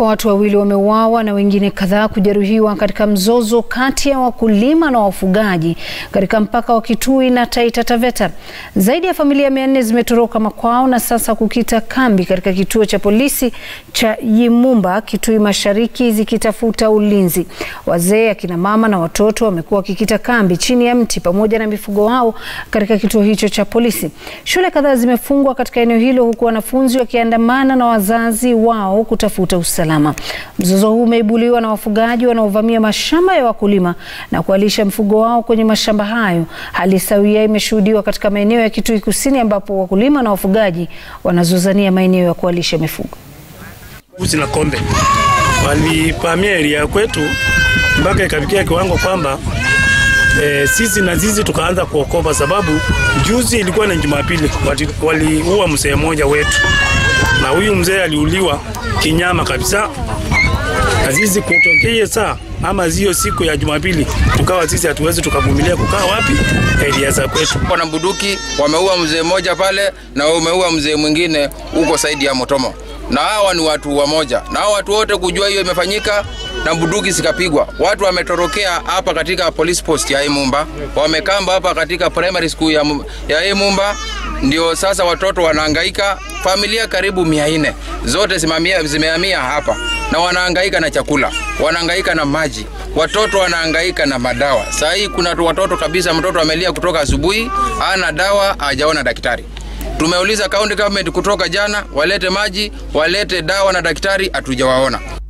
Watu wawili wameuawa na wengine kadhaa kujeruhiwa katika mzozo kati ya wakulima na wafugaji katika mpaka wa Kitui na Taita Taveta. Zaidi ya familia mia nne zimetoroka makwao na sasa kukita kambi katika kituo cha polisi cha Yimumba, Kitui Mashariki, zikitafuta ulinzi. Wazee, akina mama na watoto wamekuwa wakikita kambi chini ya mti pamoja na mifugo wao katika kituo hicho cha polisi. Shule kadhaa zimefungwa katika eneo hilo huku wanafunzi wakiandamana na wazazi wao kutafuta usalama. Mzozo huu umeibuliwa na wafugaji wanaovamia mashamba ya wakulima na kualisha mifugo wao kwenye mashamba hayo. Hali sawia imeshuhudiwa katika maeneo ya Kitui Kusini ambapo wakulima na wafugaji wanazozania maeneo ya kualisha mifugo. Mbuzi na kombe walipamia eria ya kwetu mpaka ikafikia kiwango kwamba e, sisi na zizi tukaanza kuokopa, sababu juzi ilikuwa ni Jumapili, waliua mzee mmoja wetu, na huyu mzee aliuliwa kinyama kabisa, na sisi kutokee saa ama zio siku ya Jumapili tukawa sisi hatuwezi tukavumilia kukaa wapi eria za kwetu. Wana Buduki wameua mzee mmoja pale na wameua mzee mwingine huko saidi ya Motomo, na hawa ni watu wamoja, na hawa watu wote kujua hiyo imefanyika na bunduki zikapigwa. Watu wametorokea hapa katika police post ya Imumba, wamekamba hapa katika primary school ya, ya Imumba. Ndio sasa watoto wanahangaika, familia karibu mia nne zote zimehamia hapa na wanahangaika na chakula, wanahangaika na maji, watoto wanahangaika na madawa. Saa hii kuna watoto kabisa, mtoto amelia kutoka asubuhi, hana dawa, hajaona daktari. Tumeuliza county government kutoka jana, walete maji, walete dawa na daktari, hatujawaona.